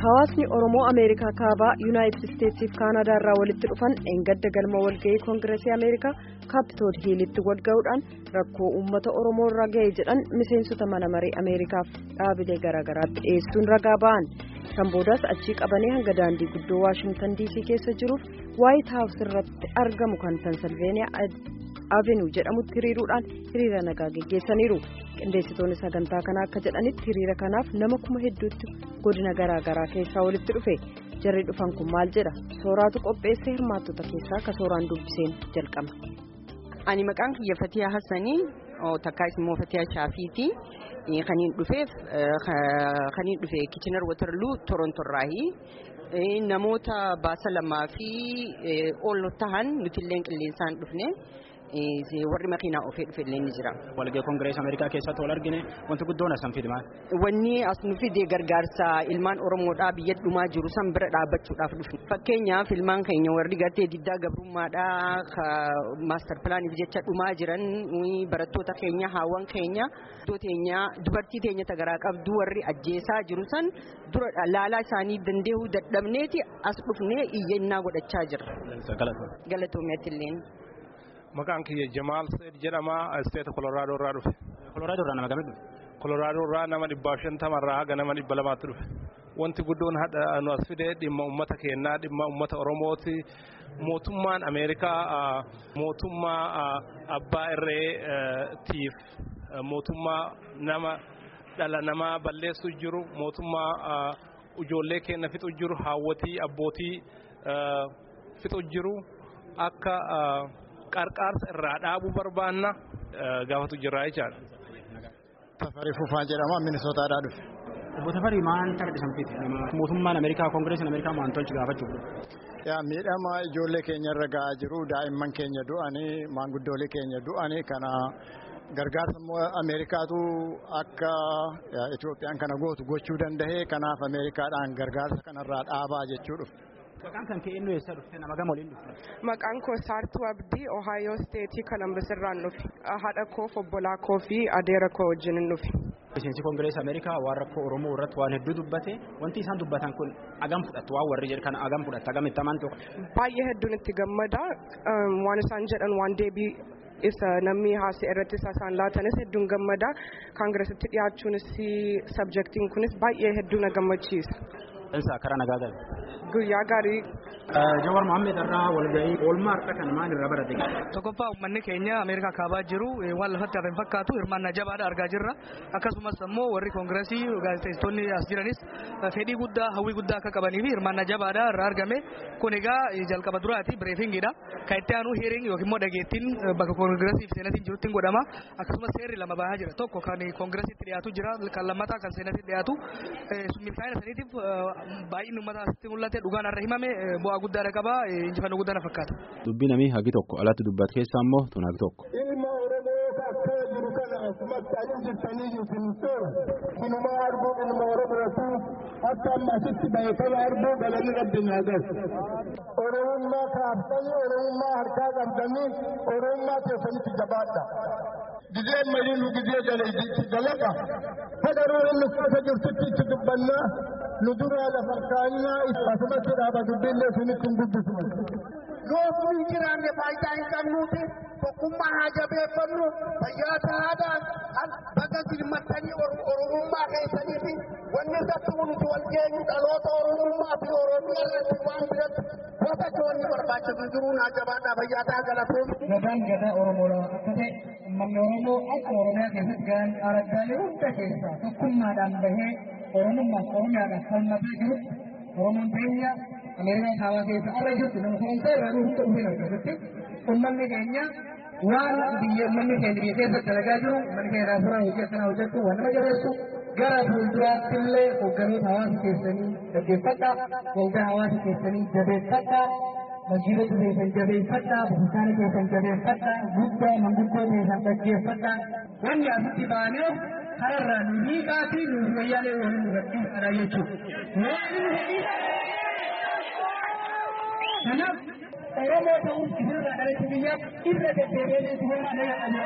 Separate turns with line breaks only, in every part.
Hawaasni Oromoo Ameerikaa kaabaa Yuunaayitid Isteetsiif Kaanadaa irraa walitti dhufan eengadda galma walga'ii Koongireesii Ameerikaa Kaapitool Hiilitti walga'uudhaan rakkoo uummata Oromoo irra ga'e jedhan miseensota mana maree Ameerikaaf dhaabilee garaagaraatti dhiyeessuun ragaa ba'an. Kan boodaas achii qabanii hanga daandii guddoo Waashingtan DC keessa jiruuf Waayit Haawus irratti argamu kan Pensilveeniyaa Avenuu jedhamutti hiriiruudhaan hiriira nagaa geggeessaniiru. Qindeessitoonni sagantaa kanaa akka jedhanitti hiriira kanaaf nama kuma hedduutti godina garaa garaa keessaa walitti dhufe. Jarri dhufan kun maal jedha? Sooraatu qopheessee hirmaattota keessaa akka sooraan dubbiseen jalqaba.
Ani maqaan kiyya Fatiyaa Hassanii takkaas immoo Fatiyaa Shaafiiti. Kaniin dhufeef kaniin dhufe Kichinar Waterloo Torontorraayi. Namoota baasa lamaa fi ol tahan nuti illee qilleensaan dhufne. warri makiinaa ofii dhufe illee ni jira.
Walga'ii Koongireesii Ameerikaa keessatti wal argine wanti guddoon as fide maal?
Wanni as nu fide gargaarsa ilmaan Oromoodhaa biyya dhumaa jiru san bira dhaabbachuudhaaf dhufne. Fakkeenyaaf ilmaan keenya warri gartee diddaa gabrummaadhaa maastar pilaaniif jecha dhumaa jiran barattoota keenya haawwan keenya dubartii teenya tagaraa qabdu warri ajjeesaa jiru san dura laalaa isaanii dandeehuu dadhabneeti as dhufnee iyyannaa godhachaa jirra. Galatoomiyaatti illeen.
Maqaan kiyya Jamaal Seed jedhama isteeta Kolooraadoo irraa dhufe.
Kolooraadoo irraa nama gamii dhufe?
Kolooraadoo irraa nama dhibbaaf shantama irraa haga nama dhibba lamaatti dhufe. Wanti guddoon hadha nu as fide dhimma uummata keenyaa dhimma uummata Oromooti. Mootummaan Ameerikaa mootummaa abbaa irreetiif mootummaa nama dhala namaa balleessu jiru mootummaa ijoollee keenya fixu jiru haawwatii abbootii fixu jiru akka. qarqaarsa irraa dhaabuu barbaanna gaafatu jirraa jechaadha.
Tafarii Fufaa jedhama Minisootaadhaa dhufe.
Obbo Tafarii maal tarbisan fiti? Mootummaan Ameerikaa Koongireesiin Ameerikaa maal tolchi gaafachuuf?
Yaa miidhama ijoollee keenya irra ga'aa jiru daa'imman keenya du'anii maanguddoolee keenya du'anii kana gargaarsa Ameerikaatu akka Itoophiyaan kana gootu gochuu danda'ee kanaaf Ameerikaadhaan gargaarsa kanarraa dhaabaa jechuu dhufe.
Maqaan kan kee eenyu eessa dhufte nama gama waliin dhufte?
Maqaan koo Saartuu Abdii Ohaayoo Steetii Kolumbus irraan dhufe. Haadha koo obbolaa koo fi adeera koo wajjin dhufe.
Miseensi Koongireesii Ameerikaa waan rakkoo Oromoo irratti waan hedduu dubbate wanti isaan dubbatan kun agam fudhattu waan warri jedhu kana agam fudhatta agam itti amantu.
Baay'ee hedduun itti gammada waan isaan jedhan waan deebii isa namni haasa'e irratti isaan laatanis hedduun gammada kaangiresitti dhiyaachuunis sabjektiin kunis baay'ee hedduu na gammachiisa.
Insa karaa nagaa galu.
Guyyaa gaarii.
Jawar Mohammed irraa walga'ii oolmaa har'a kan maal irraa barate?
Tokkoffaa uummanni keenya Ameerikaa kaabaa jiru waan lafatti hafe hin fakkaatu hirmaannaa jabaadha argaa jirra. Akkasumas immoo warri koongireesii gaazexeessitoonni as jiranis fedhii guddaa hawwii guddaa akka qabanii fi hirmaannaa jabaadha irraa argame. Kun egaa jalqaba duraati bireefingiidha. Kan itti aanu heering yookiin immoo dhageettiin bakka koongireesii fi seenatiin jirutti godhama. Akkasumas seerri lama bahaa jira. Tokko kan koongireesiitti dhiyaatu jira kan lammataa kan seenaatti dhiyaatu. Milkaa'ina saniitiif baay'inni uummata asitti mul'ate dhugaan irra himame bu'aa guddaadha qaba injifannoo guddaa fakkaata.
Dubbii namii hagi tokko alatti dubbatu keessaa immoo tun hagi tokko.
Ilma Oromoo akka jiru kana asumatti ayin jirtanii isin toora. Kunuma arguu ilma Oromooti akka amma asitti bahe kana arguu galanii rabbi naagas. Oromummaa kaaftanii Oromummaa harkaa qabdanii Oromummaa keessanitti jabaadha. Gizee marii nu gizee dalaga. Fadaroo inni keessa jirtutti itti dubbannaa. nu dura lafa kaanyyaa asumatti dhaaba dubbiillee sunitti hin dubbisu.
Yoo hin jiraanne faayidaa hin qabnuuti tokkummaa haa jabeeffannu fayyaa ta'aadhaan bakka gilmattanii oromummaa keessanii fi wanni irratti nuti wal geenyu dhaloota oromummaa fi oromiyaa irratti waan biratti gosa joonni barbaachisu jiruu naa jabaadhaa fayyaa ta'aa galatuun.
Gadaan gadaa Oromoodha akka ta'e uummanni Oromoo akka Oromiyaa keessatti gahan araggaalee hunda keessaa tokkummaadhaan bahee oromummaaf oromiyaadhaaf falmataa jirutti oromoon keenya ameerikaa kaabaa keessa arra jirtu nama sagantaa irraa hunda dhufeen argatutti uummanni keenya waan biyya uummanni keenya biyya keessatti dalagaa jiru uummanni keenya irraa hojii akkanaa hojjechuu waan nama jabeessu gara fuulduraatti illee hoogganoota hawaasa keessanii dhaggeeffadhaa waldaa hawaasa keessanii jabeeffadhaa masjiidota keessan jabeeffadhaa bukutaana keessan jabeeffadhaa guddaa manguddoo keessan dhaggeeffadhaa wanni asitti baaneef kararraa nu hiikaatii nu wayyaalee waliin nu gadhiisadha jechuudha. Kanaaf Oromoo ta'uun isinirraa dhalate biyyaaf irra deddeebi'ee isin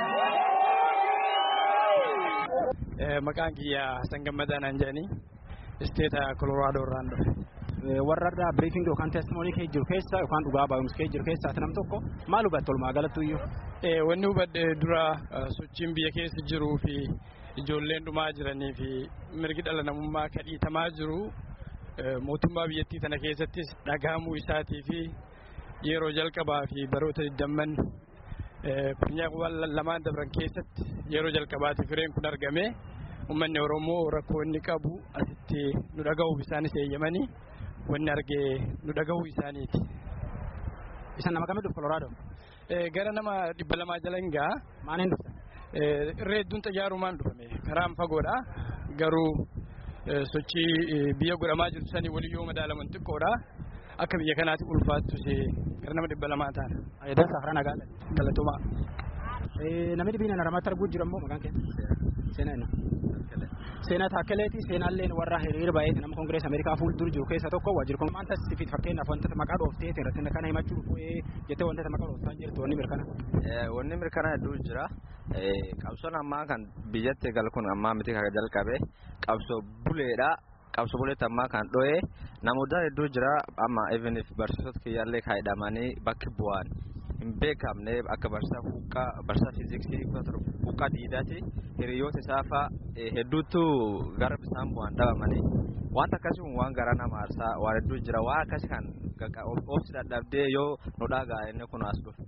Maqaan kiyya Hassan Gammadaa naan jedhanii isteeta Kolooraadoo irraan dhufe.
warra irraa biriifingi yookaan teestimoonii kee jiru keessa yookaan dhugaa baay'umsi kee jiru keessa ati nam tokko maal hubatte walumaa galatti iyyuu.
Wanni hubadhe dura sochiin biyya keessa jiruu fi ijoolleen dhumaa jiranii fi mirgi dhala namummaa kadhiitamaa jiru mootummaa biyyattii tana keessattis dhagahamuu isaatii fi yeroo jalqabaa fi baroota digdamman funyaawwan lamaan dabran keessatti yeroo jalqabaati fireen kun argame uummanni Oromoo rakkoo inni qabu asitti nu dhagahuuf isaanis eeyyamanii wanni argee nu dhagahuu isaaniiti.
Isa nama kamii dhufu Kolooraadoo?
Gara nama dhibba lamaa jala hin ga'a.
Maaliin dhufta?
Irree hedduun xayyaarumaan dhufame karaan fagoodha garuu sochii biyya godhamaa jirtu sanii waliyyoo madaalaman xiqqoodha. Akka biyya kanaatti ulfaattu gara nama dhibba lamaa taana.
Ayidan safara nagaa
Galatumaa.
Namni dhibbiin naramatti arguu jira immoo maqaan keessa? Seenaa inni. Seenaa Taakkeleeti seenaalleen warra hiriira baay'eeti nama Koongirees Ameerikaa fuuldura jiru keessa tokko waajjira kun maanta sifiit fakkeenyaaf wantoota maqaa dhooftee irratti kana himachuu dhufee jettee wantoota maqaa dhooftaan jirtu wanni mirkana.
Wanni mirkana hedduu jira. Qabsoon ammaa kan biyyatti gal kun ammaa miti kan jalqabe qabsoo buleedha. Qabsoo buleetti ammaa kan dho'e namoota hedduu jira amma even barsiisota kiyyaallee kaa'idhamanii bakki bu'an. hin beekamne akka barsiisaa huqqaa barsiisaa fiiziksii huqqaa diidaati hiriyoota isaa fa'a hedduutu gara bisaan bu'an dhabamanii wanta akkasii kun waan garaa nama aarsaa waan hedduu jira waan akkasii kan obsi dadhabdee yoo nu dhagaa inni kun as dhufe.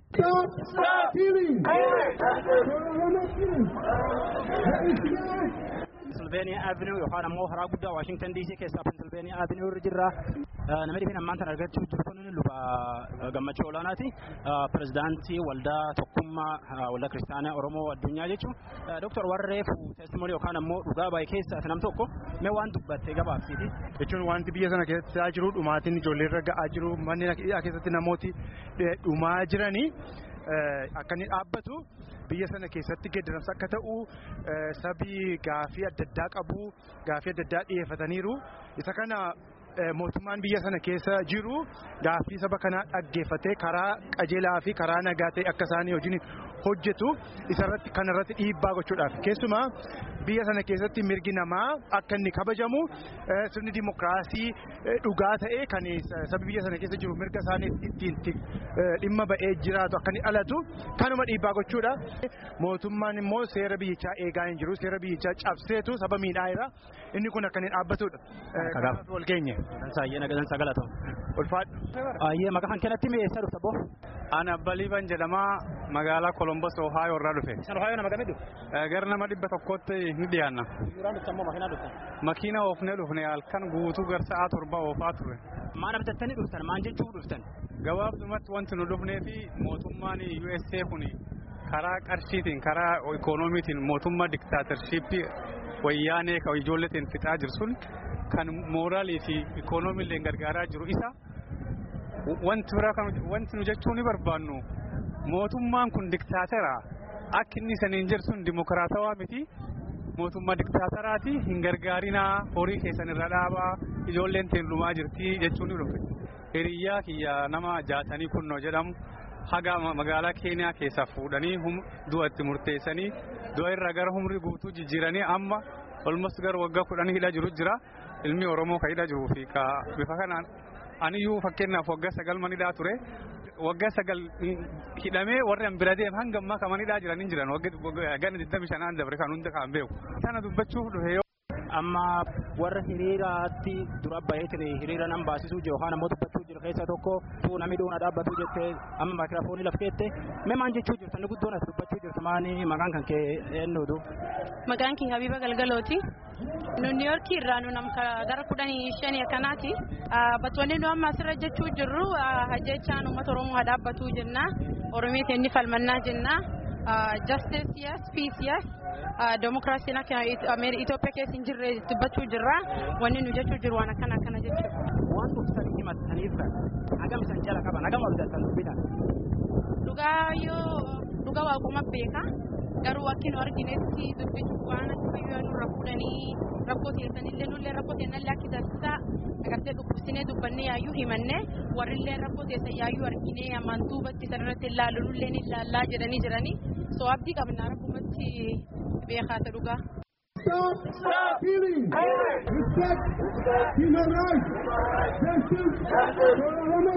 Pennsylvania Avenue yookaan ammoo karaa guddaa Washington DC keessaa Pennsylvania Avenue irra jirra. Namni dhibeen ammaan tan argachuu jiru kun luba gammachuu olaanaati. Pirezidaantii waldaa tokkummaa waldaa kiristaanaa Oromoo addunyaa jechuun. Dooktar Warreef teestimoonii yookaan ammoo dhugaa baay'ee keessaa nam tokko mee waan dubbattee gabaabsiiti.
Jechuun wanti biyya sana keessaa jiru dhumaatiin ijoollee irra ga'aa jiru manneen keessatti namooti dhumaa jiranii akka inni dhaabbatu biyya sana keessatti geeddaramsa akka ta'u sabii gaafii adda addaa qabu gaafii adda addaa dhiyeeffataniiru isa kana mootummaan biyya sana keessa jiru gaafii saba kanaa dhaggeeffatee karaa qajeelaa fi karaa nagaa ta'e akka isaanii hojiin hojjetu isarratti kanarratti dhiibbaa gochuudhaaf keessumaa biyya sana keessatti mirgi namaa akka inni kabajamu sirni dimokiraasii dhugaa ta'e kan sabi biyya sana keessa jiru mirga isaanii ittiin dhimma ba'ee jiraatu akka inni dhalatu kanuma dhiibbaa gochuudha. Mootummaan immoo seera biyyichaa eegaa hin jiru seera biyyichaa cabseetu saba miidhaa jira inni kun akka inni dhaabbatudha. Kanaaf wal geenye.
Saayyee nagaan sagalata.
Ulfaadhu.
Ayyee maqaa kan kennatti mee eessa dhufta boo?
Ana Baliiban jedhama magaalaa Kolombos Ohio irraa dhufe.
Isin Ohio nama gamii
Gara nama dhibba tokkootti ni dhiyaanna.
Suuraan dhuftan moo makiinaa dhuftan?
Makiina oofnee dhufne halkan guutuu gara sa'aa torba oofaa ture.
Maal abdattanii dhuftan? Maal jechuu dhuftan?
Gabaabdumatti wanti nu dhufnee fi mootummaan USA kun karaa qarshiitiin karaa ikoonomiitiin mootummaa diktaatershiippii wayyaanee kan ijoolleetiin fixaa jiru sun kan mooraalii fi ikoonomiillee gargaaraa jiru isa wanti biraa kan wanti nu jechuu ni barbaannu mootummaan kun diktaatera akka inni saniin jedhu sun dimokiraatawaa miti mootummaa diktaateraati hin gargaarinaa horii keessan irra dhaabaa ijoolleen teen dhumaa jirti jechuun ni dhufe hiriyyaa kiyya nama jaatanii kunnoo jedhamu haga magaalaa keeniyaa keessaa fuudhanii du'a itti murteessanii du'a irraa gara humri guutuu jijjiiranii amma olmos gara waggaa kudhanii hidhaa jiru jira ilmi oromoo ka hidhaa jiruu fi ka bifa kanaan aniyyuu fakkeenyaaf waggaa sagal manidhaa ture waggaa sagal hidhamee warri an bira deem hanga ammaa ka manidhaa jiran hin jiran waggaa digdami shanaan dabre kan hunda kan beeku sana dubbachuuf dhufe yoo.
Amma warra hiriiraatti dura baheetiin hiriira nan baasisuu jiru yookaan ammoo dubbachuu jiru keessa tokko tuu namni dhuuna dhaabbatu jettee amma maayikiraafoonii laf keette mee maan jechuu jirtu inni guddoon as dubbachuu jirtu maani maqaan kan kee eenyuutu.
Maqaan kee Habiba Galgalooti. Nu Niiyorkii irraa nu nama gara kudhanii shanii akkanaati. Battoonni nu amma asirra jechuu jirru hajjechaan uummata Oromoo haa dhaabbatu jenna. Oromiitiin ni falmannaa jenna. Justice yes, peace yes. Demokiraasiin akka Itoophiyaa keessa hin jirre dubbachuu jirra. Wanni nu jechuu jiru waan akkana akkana jechuudha.
Waan dhuftanii himattaniif kan hagam san jala qaban hagam abdattan dubbitan.
Dhugaa yoo dhugaa waaquma beeka. Garuu wakki nu arginetti dubbisuuf waan akka nurra fuudhanii rakkoo teessanillee nullee rakkoo teennallee akka taasisaa agartee dhukkubsinee dubbannee yaayyuu himannee warrillee rakkoo teessan yaayyuu arginee amantuu bakki sanarratti ilaalu nullee ni ilaallaa jedhanii jiranii soo abdii qabnaa rakkumatti beekaata dhugaa.
Stop stealing. Respect human rights, justice for Oromo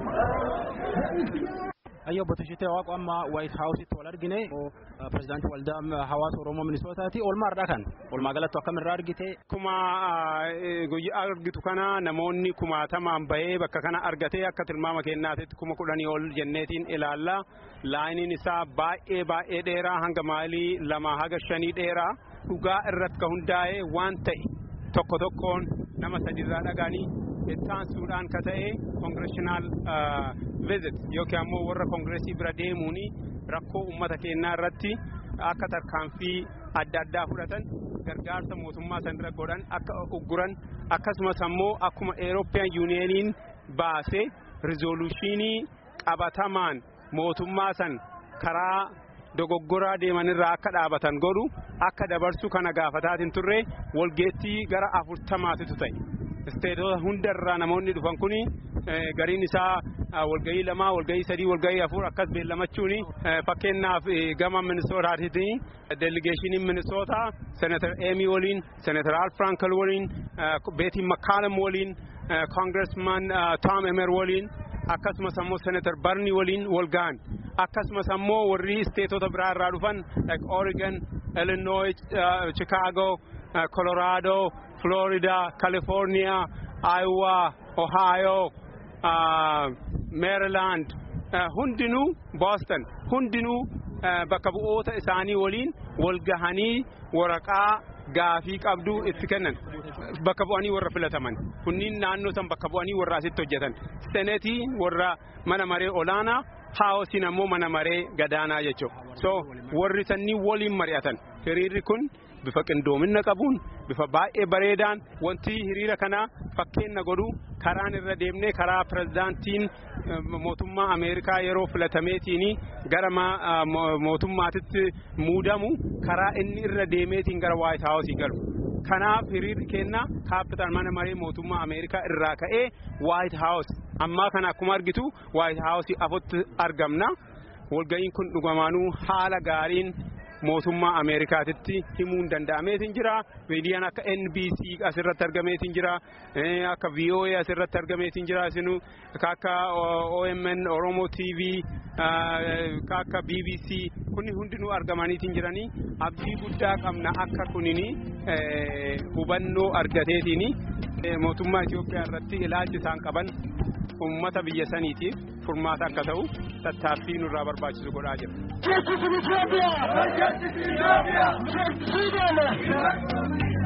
students.
Ayyo obbo Tashitee Waaqoo amma White House wal argine pirezidaantii waldaa hawaasa Oromoo Minisootaati. Oolmaa irraa kan oolmaa galatti akkam irraa argite.
Kuma guyyaa argitu kana namoonni kumaatamaan bahee bakka kana argatee akka tilmaama kennaatitti kuma kudhanii ol jenneetiin ilaalla. Laayiniin isaa baay'ee baay'ee dheeraa hanga mailii lama haga shanii dheeraa dhugaa irratti ka hundaa'e waan ta'e tokko tokkoon nama sadiirraa dhagaanii ittaansuudhaan ka ta'e congressional visit yookiin ammoo warra kongireesii bira deemuun rakkoo uummata keenyaa irratti akka tarkaanfii adda addaa fudhatan gargaarsa mootummaa sanirra godhan akka ugguran akkasumas ammoo akkuma Eurooppiyaan yuuniyeeniin baase rizooluushinii qabatamaan mootummaa san karaa dogoggoraa deemanirraa akka dhaabatan godhu akka dabarsu kana gaafataatiin turre walgeettii gara afurtamaatitu ta'e. isteetota hundarraa namoonni dhufan kuni gariin isaa walgahii lamaa walgahii sadii walgahii afur akkas beellamachuun fakkeenyaaf gama minisootaatiitiin deeligeeshiniin minisootaa senatar eemi waliin senatar al frankel waliin beetiin makkaalam waliin koongiresman tom emer waliin akkasumas ammoo senatar barni waliin walga'an akkasumas ammoo warri isteetota biraa irraa dhufan like oregon illinois chicago colorado Florida, California, Iowa, Ohio, uh, Maryland, uh, hundinuu Boston, hundinuu uh, bakka bu'oota isaanii waliin wal gahanii waraqaa gaafii qabdu itti kennan bakka bu'anii warra filataman kunniin naannoo san bakka bu'anii warra asitti hojjetan senetii warra mana maree olaanaa haawosiin ammoo mana maree gadaanaa jechuudha so warri sanniin waliin mari'atan hiriirri kun bifa qindoomina qabuun bifa baay'ee bareedaan wanti hiriira kana fakkeenna godhu karaan irra deemnee karaa pirezidaantiin mootummaa ameerikaa yeroo filatameetiin gara mootummaatitti muudamu karaa inni irra deemeetiin gara waayit haawusii galu. Kanaaf hiriirri keenna kaapital mana maree mootummaa ameerikaa irraa ka'ee waayit haawus ammaa kana akkuma argitu waayit haawusii afutti argamna. Walga'iin kun dhugamaanuu haala gaariin mootummaa Ameerikaatitti himuun danda'ameetiin jira. Miidiyaan akka NBC asirratti argameetiin jira. Akka VOA asirratti argameetiin jira. Isinu akka OMN Oromo TV akka BBC kunni hundinuu argamaniitiin jiranii abdii guddaa qabna akka kunini hubannoo argateetiin mootummaa Itoophiyaa irratti ilaalchi isaan qaban uummata biyya saniitiif furmaata akka ta'u tattaaffii nurraa barbaachisu godhaa jira.
Justice in Ethiopia! Justice in Ethiopia! Justice in Ethiopia!